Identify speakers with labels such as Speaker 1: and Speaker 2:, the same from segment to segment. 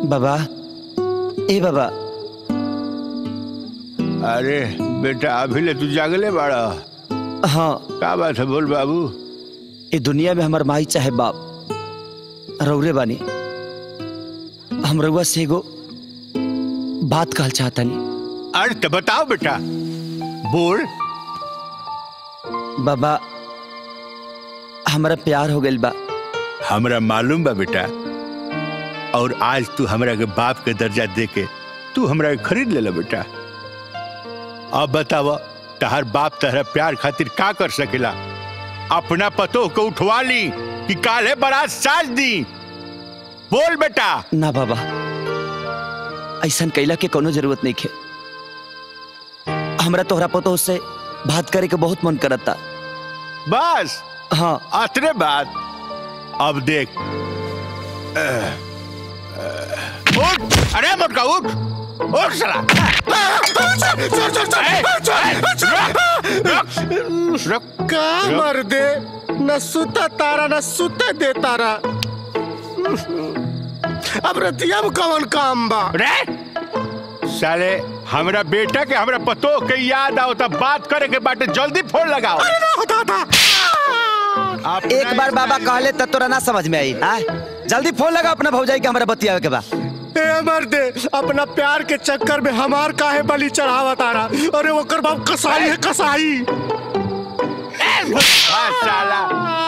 Speaker 1: बाबा ए बाबा
Speaker 2: अरे बेटा अभी ले तू जागले बाड़ा
Speaker 1: हाँ
Speaker 2: का बात है बोल बाबू
Speaker 1: ये दुनिया में हमार माई चाहे बाप रौरे बानी हम रउआ से एगो बात कहल चाहतानी
Speaker 2: अरे तो बताओ बेटा बोल
Speaker 1: बाबा हमारा प्यार हो गइल बा
Speaker 2: हमरा मालूम बा बेटा और आज तू हमरा के बाप के दर्जा दे के तू हमरा के खरीद ले ला बेटा अब बतावा तहर बाप तहरा प्यार खातिर का कर सकेला अपना पतो को उठवा ली कि काले बारात साज दी बोल बेटा
Speaker 1: ना बाबा ऐसा कैला के कोनो जरूरत नहीं खे हमरा तोहरा पतो से बात करे के बहुत मन करता
Speaker 2: बस
Speaker 1: हाँ
Speaker 2: अतरे बात अब देख अह, अह, उठ अरे मोटका उठ उठ साला ए, ए, रुक, रुक, रुक।
Speaker 3: का मर दे न सुता तारा न सुते दे तारा अब रतिया में कवन काम बा
Speaker 2: रे साले हमरा बेटा के हमरा पतो के याद आओ तब बात करे के बाटे जल्दी फोन लगाओ
Speaker 3: अरे ना होता था
Speaker 2: अपना
Speaker 1: एक बार बाबा कहले त तोरा ना समझ में आई आ? जल्दी फोन लगा अपना भौजाई के हमरा बतियावे के बा
Speaker 3: ए मर दे अपना प्यार के चक्कर में हमार काहे बलि चढ़ावा तारा अरे ओकर बाप कसाई है कसाई
Speaker 2: हाँ, साला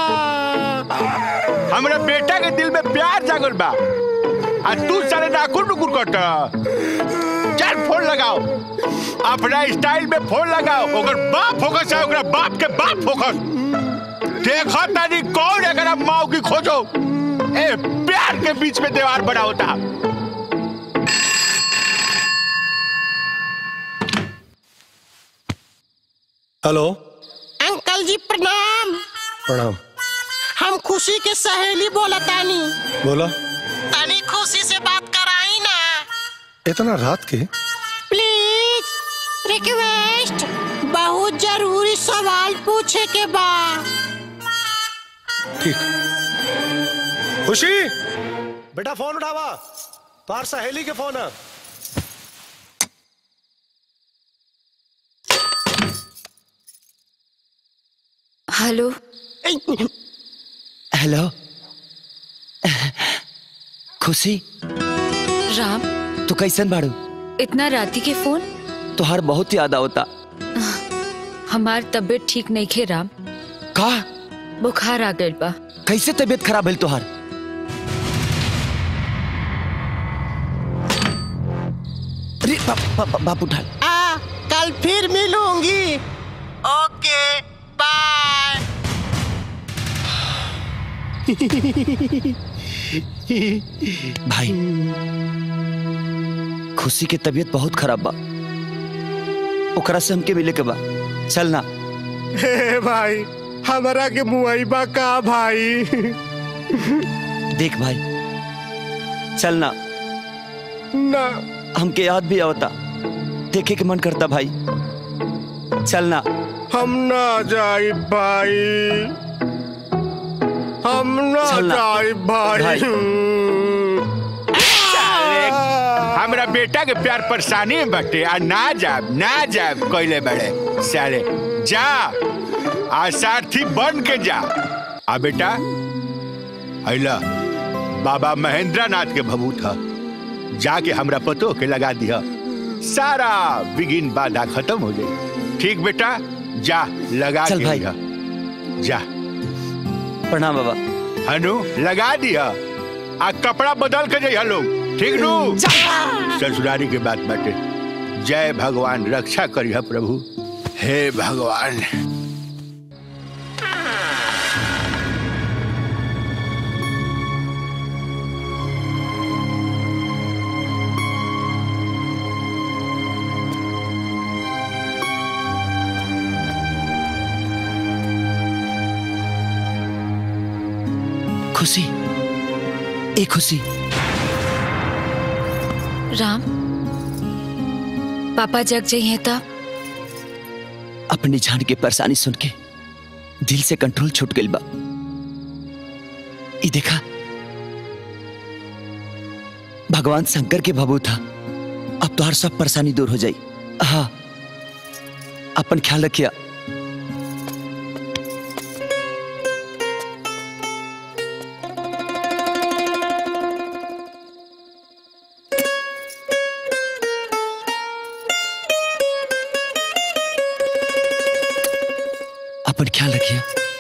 Speaker 2: हमरा बेटा के दिल में प्यार जागल बा आ तू साले नाकुर नुकुर कट चल फोन लगाओ अपना स्टाइल में फोन लगाओ ओकर बाप फोकस है ओकरा बाप के बाप फोकस देखो तानी कौन एकरा माओ की खोजो ए प्यार के बीच में दीवार बना होता
Speaker 3: हेलो
Speaker 4: अंकल जी प्रणाम
Speaker 3: प्रणाम
Speaker 4: हम खुशी के सहेली बोला तानी
Speaker 3: बोला
Speaker 4: तानी खुशी से बात कराई ना
Speaker 3: इतना रात के
Speaker 4: प्लीज रिक्वेस्ट बहुत जरूरी सवाल पूछे के बा
Speaker 3: ठीक खुशी बेटा फोन उठावा तार सहेली के फोन है
Speaker 5: हेलो
Speaker 1: हेलो खुशी
Speaker 5: राम
Speaker 1: तू कैसन बाड़ू
Speaker 5: इतना राती के फोन
Speaker 1: तोहार बहुत याद आवता
Speaker 5: हमार तबीयत ठीक नहीं खे राम
Speaker 1: का
Speaker 5: बुखार आ गइल बा
Speaker 1: कैसे तबीयत खराब भइल तोहार अरे बाप बाप बाप उठा
Speaker 4: आ कल फिर मिलूंगी ओके बाय
Speaker 1: भाई खुशी के तबीयत बहुत खराब बा ओकरा से हमके मिले के बा चल ना
Speaker 3: हे भाई हमारा के मुआइबा का भाई
Speaker 1: देख भाई चल ना
Speaker 3: ना
Speaker 1: हमके याद भी आवता देखे के मन करता भाई चल ना
Speaker 3: हम ना जाई भाई हम ना
Speaker 1: चल ना।
Speaker 3: जाई भाई,
Speaker 1: भाई।
Speaker 2: साले, हमरा बेटा के प्यार परेशानी में बटे आ ना जाब ना जाब कोइले बड़े साले जा आ सारथी बन के जा आ बेटा अला बाबा महेंद्र नाथ के भभूत ह जाके हमरा पतो के लगा दिया सारा बिगिन बाधा खत्म हो जाए ठीक बेटा जा लगा
Speaker 1: चल
Speaker 2: के
Speaker 1: भाई।
Speaker 2: दिया। जा
Speaker 1: प्रणाम बाबा
Speaker 2: हनु लगा दिया आ कपड़ा बदल के जइहा लोग ठीक नु ससुरारी के बात बाटे जय भगवान रक्षा करिह प्रभु हे भगवान
Speaker 1: खुशी ए खुशी
Speaker 5: राम पापा जग जाइए तब
Speaker 1: अपनी जान की परेशानी सुन के दिल से कंट्रोल छूट गई बा ई देखा भगवान शंकर के भबू था अब तो हर सब परेशानी दूर हो जाई हाँ अपन ख्याल रखिया अपन ख्याल रखिए